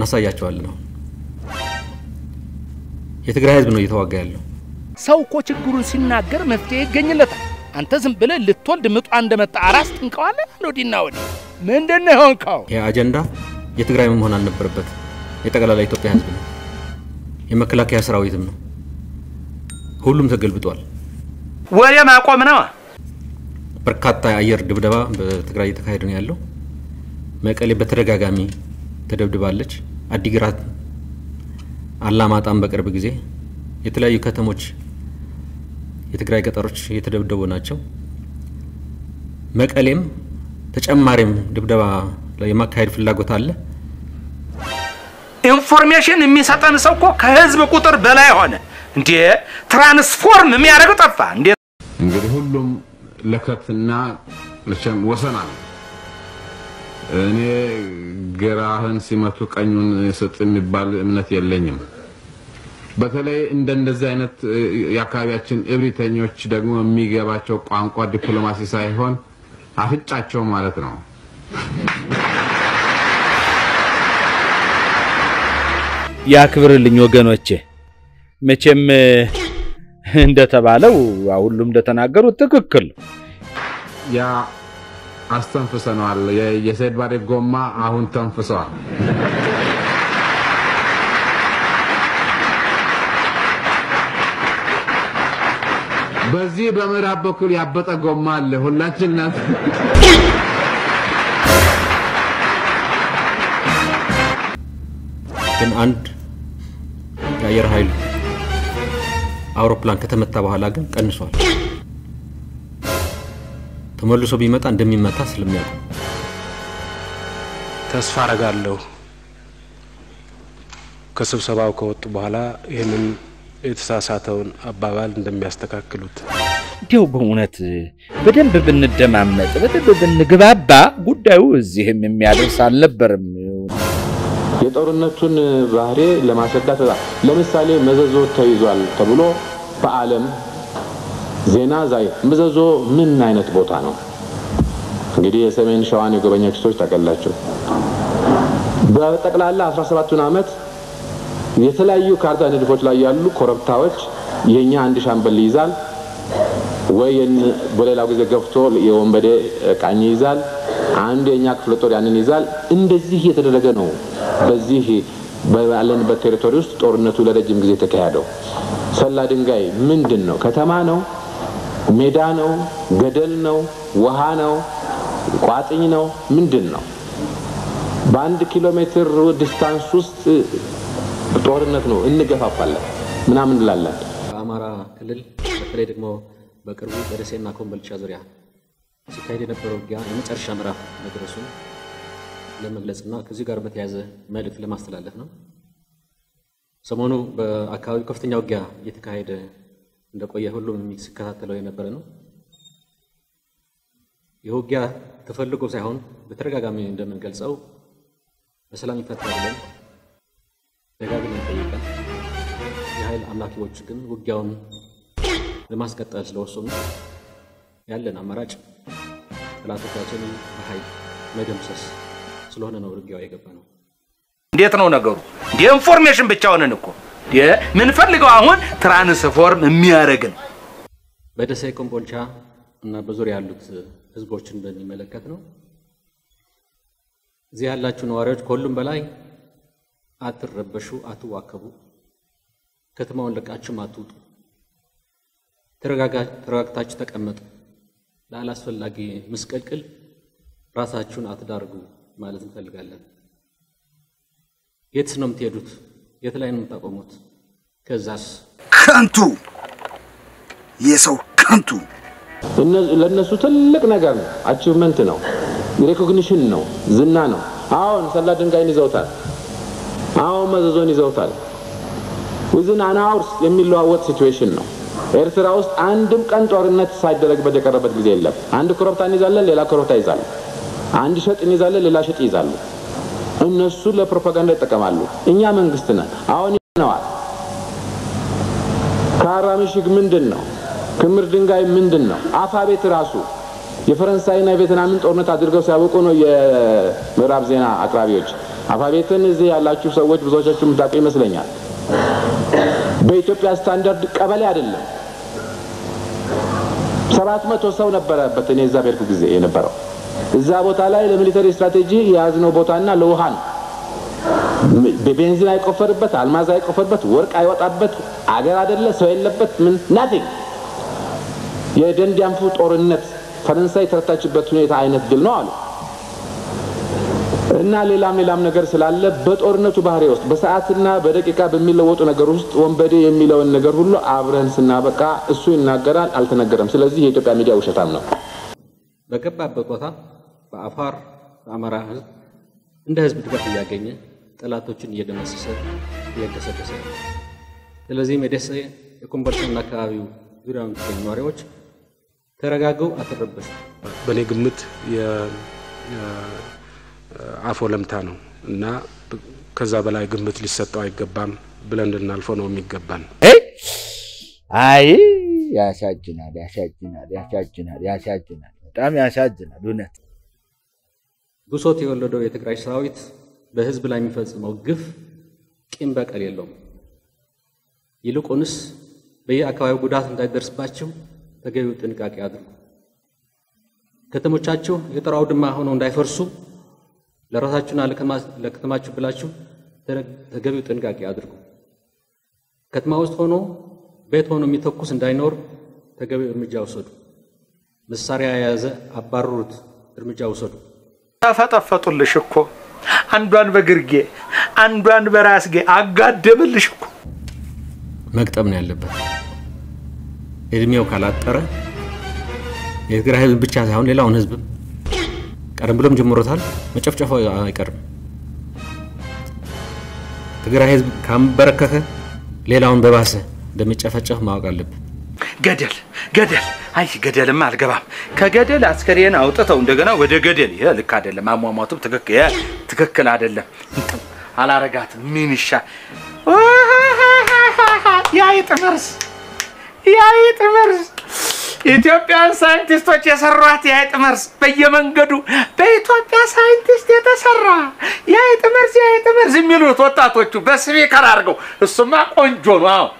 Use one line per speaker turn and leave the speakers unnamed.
እናሳያቸዋለን። ነው የትግራይ ህዝብ ነው እየተዋጋ ያለው።
ሰው እኮ ችግሩን ሲናገር መፍትሄ ይገኝለታል። አንተ ዝም ብለህ ልትወልድ ምጧ እንደመጣ አራስ ትንቀዋለህ። ወዲና ወዲህ ምንድን ነው የሆንከው?
ይህ አጀንዳ የትግራይ መሆን አልነበረበት። የጠቅላላ ኢትዮጵያ ህዝብ ነው፣ የመከላከያ ሰራዊትም ነው። ሁሉም ተገልብጧል።
ወሬ ማቆም ነው።
በርካታ የአየር ድብደባ በትግራይ እየተካሄደ ነው ያለው። መቀሌ በተደጋጋሚ ተደብድባለች። አዲግራት፣ አላማጣም በቅርብ ጊዜ የተለያዩ ከተሞች የትግራይ ገጠሮች እየተደብደቡ ናቸው። መቀሌም ተጨማሪም ድብደባ የማካሄድ ፍላጎት አለ።
ኢንፎርሜሽን የሚሰጠን ሰው እኮ ከህዝብ ቁጥር በላይ ሆነ። እንዴ ትራንስፎርም የሚያደርገው ጠፋ። እንዴ
እንግዲህ ሁሉም ለከትና መቼም ወሰን አለ። እኔ ግራህን ሲመቱ ቀኙን ስጥ የሚባል እምነት የለኝም። በተለይ እንደነዚህ አይነት የአካባቢያችን እብሪተኞች ደግሞ የሚገባቸው ቋንቋ ዲፕሎማሲ ሳይሆን አፍጫቸው ማለት ነው።
ያክብርልኝ ወገኖቼ። መቼም እንደተባለው ሁሉም እንደተናገሩት ትክክል ነው።
ያ አስተንፍሰነዋል። የሰይድ ባሬ ጎማ አሁን ተንፍሰዋል። በዚህ በምዕራብ በኩል ያበጠ ጎማ አለ። ሁላችን ናት
ግን አንድ የአየር ኃይል አውሮፕላን ከተመታ በኋላ ግን ቀንሷል። ተመልሶ ቢመጣ እንደሚመታ ስለሚያውቁ
ተስፋ አረጋለሁ ከስብሰባው ከወጡ በኋላ ይህንን የተሳሳተውን አባባል እንደሚያስተካክሉት።
እንዲያው በእውነት በደንብ ብንደማመጥ በደንብ ብንግባባ ጉዳዩ እዚህም የሚያደርስ አልነበርም።
የጦርነቱን ባህሪ ለማስረዳት ለምሳሌ መዘዞ ተይዟል ተብሎ በዓለም ዜና ዛይ መዘዞ ምን አይነት ቦታ ነው? እንግዲህ የሰሜን ሸዋን የጎበኛችሁ ሰዎች ታውቃላችሁ። በጠቅላላ 17ቱን ዓመት የተለያዩ ካርታ ንድፎች ላይ ያሉ ኮረብታዎች የኛ አንድ ሻምበል ይይዛል ወይ በሌላው ጊዜ ገፍቶ የወንበዴ ቃኝ ይይዛል። አንዱ የኛ ክፍለ ጦር ያንን ይዛል። እንደዚህ እየተደረገ ነው በዚህ ባለንበት ቴሪቶሪ ውስጥ ጦርነቱ ለረጅም ጊዜ የተካሄደው። ሰላ ድንጋይ ምንድን ነው? ከተማ ነው? ሜዳ ነው? ገደል ነው? ውሃ ነው? ቋጥኝ ነው? ምንድን ነው? በአንድ ኪሎ ሜትር ዲስታንስ ውስጥ ጦርነት ነው። እንገፋፋለን ምናምን እንላለን።
በአማራ ክልል በተለይ ደግሞ በቅርቡ በደሴና ኮምቦልቻ ዙሪያ ሲካሄድ የነበረው ውጊያ የመጨረሻ ምዕራፍ መድረሱን ለመግለጽና ከዚህ ጋር በተያያዘ መልእክት ለማስተላለፍ ነው። ሰሞኑ በአካባቢው ከፍተኛ ውጊያ እየተካሄደ እንደቆየ ሁሉም ሲከታተለው የነበረ ነው። ይህ ውጊያ ተፈልጎ ሳይሆን በተደጋጋሚ እንደምንገልጸው በሰላም ይፈታ ብለን ደጋግመን ጠይቀን የኃይል አምላኪዎች ግን ውጊያውን ለማስቀጠል ስለወሰኑ ያለን አማራጭ ጠላቶቻችንን በኃይል መደምሰስ ስለሆነ ነው ውጊያው የገባ ነው።
እንዴት ነው ነገሩ? የኢንፎርሜሽን ብቻ ሆነን እኮ ምንፈልገው አሁን ትራንስፎርም የሚያደርግን
በደሴ ኮምቦልቻ እና በዙሪያ ያሉት ህዝቦችን በሚመለከት ነው። እዚህ ያላችሁ ነዋሪዎች ከሁሉም በላይ አትረበሹ፣ አትዋከቡ፣ ከተማውን ለቃችሁም አትውጡ፣ ተረጋግታችሁ ተቀመጡ፣ ለአላስፈላጊ ምስቅልቅል ራሳችሁን አትዳርጉ ማለት እንፈልጋለን። የትስ ነው የምትሄዱት? የት ላይ ነው የምታቆሙት? ከዛስ
ከንቱ የሰው ከንቱ
ለእነሱ ትልቅ ነገር ነው። አቺቭመንት ነው፣ ሬኮግኒሽን ነው፣ ዝና ነው። አሁን ሰላ ድንጋይን ይዘውታል። አሁን መዘዞን ይዘውታል። ዊዝን አን አወርስ የሚለዋወጥ ሲትዌሽን ነው። ኤርትራ ውስጥ አንድም ቀን ጦርነት ሳይደረግበት የቀረበት ጊዜ የለም። አንድ ኮረብታ እንይዛለን፣ ሌላ ኮረብታ ይዛሉ። አንድ ሸጥ እንይዛለን፣ ሌላ ሸጥ ይይዛሉ። እነሱ ለፕሮፓጋንዳ ይጠቀማሉ። እኛ መንግስት ነን። አሁን ነዋል ካራ ምሽግ ምንድን ነው? ክምር ድንጋይ ምንድን ነው? አፋ ቤት ራሱ የፈረንሳይና የቬትናምን ጦርነት አድርገው ሲያበቁ ነው የምዕራብ ዜና አቅራቢዎች አልፋቤትን እዚህ ያላችሁ ሰዎች ብዙዎቻችሁ የምታውቁ ይመስለኛል። በኢትዮጵያ ስታንዳርድ ቀበሌ አይደለም። ሰባት መቶ ሰው ነበረበት እኔ እዛ በሄድኩ ጊዜ የነበረው እዛ ቦታ ላይ ለሚሊተሪ ስትራቴጂ የያዝነው ቦታና ለውሃ ነው። በቤንዚን አይቆፈርበት፣ አልማዝ አይቆፈርበት፣ ወርቅ አይወጣበት አገር አይደለ፣ ሰው የለበት፣ ምን ናቲንግ። የደንዲያንፉ ጦርነት ፈረንሳይ የተረታችበት ሁኔታ አይነት ድል ነው አሉ እና ሌላም ሌላም ነገር ስላለ በጦርነቱ ባህሪ ውስጥ በሰዓትና በደቂቃ በሚለወጡ ነገር ውስጥ ወንበዴ የሚለውን ነገር ሁሉ አብረን ስናበቃ እሱ ይናገራል፣ አልተነገረም። ስለዚህ የኢትዮጵያ ሚዲያ ውሸታም ነው።
በገባበት ቦታ በአፋር በአማራ ህዝብ እንደ ህዝብ ድጋፍ እያገኘ ጠላቶችን እየደመሰሰ እየገሰገሰ ነው። ስለዚህም የደሴ የኮምቦልቻና አካባቢው ዙሪያ የምትገኙ ነዋሪዎች ተረጋገው አትረበሹ።
በእኔ ግምት አፎ ለምታ ነው እና ከዛ በላይ ግምት ሊሰጠው አይገባም ብለን እንድናልፈው ነው የሚገባን።
አይ ያሳዝናል፣ ያሳዝናል፣ ያሳዝናል፣ ያሳዝናል። በጣም ያሳዝናል እውነት።
ብሶት የወለደው የትግራይ ሰራዊት በህዝብ ላይ የሚፈጽመው ግፍ ቂም በቀል የለውም። ይልቁንስ በየአካባቢው ጉዳት እንዳይደርስባቸው ተገቢው ጥንቃቄ አድርጉ። ከተሞቻችሁ የጦር አውድማ ሆነው እንዳይፈርሱ ለራሳችሁና ለከተማችሁ ብላችሁ ተገቢው ጥንቃቄ አድርጉ። ከተማ ውስጥ ሆኖ ቤት ሆኖ የሚተኩስ እንዳይኖር ተገቢው እርምጃ ውሰዱ። መሳሪያ የያዘ አባርሩት፣ እርምጃ ውሰዱ።
ተፈጠፈጡልሽ እኮ አንዷን በግርጌ አንዷን በራስጌ አጋደምልሽ እኮ።
መግጠም ነው ያለበት። እድሜው ካላጠረ የትግራይ ህዝብ ብቻ ሳይሆን ሌላውን ህዝብ ቀደም ብሎም ጀምሮታል፣ መጨፍጨፉ አይቀርም። ትግራይ ህዝብ ካንበረከከ ሌላውን በባሰ እንደሚጨፈጨፍ ማወቅ አለብን።
ገደል ገደል፣ አይ ገደልማ አልገባም። ከገደል አስከሬን አውጥተው እንደገና ወደ ገደል። ይሄ ልክ አይደለም። አሟሟቱም ትክክል ይሄ ትክክል አይደለም። እንትን አላረጋትም። ምን ይሻ የአይጥ መርዝ የአይጥ መርዝ ኢትዮጵያን ሳይንቲስቶች የሰሯት የአይጥ መርዝ በየመንገዱ በኢትዮጵያ ሳይንቲስት የተሰራ የአይጥ መርዝ የአይጥ መርዝ የሚሉት ወጣቶቹ በስፒከር አድርገው እሱማ ቆንጆ ነው። አዎ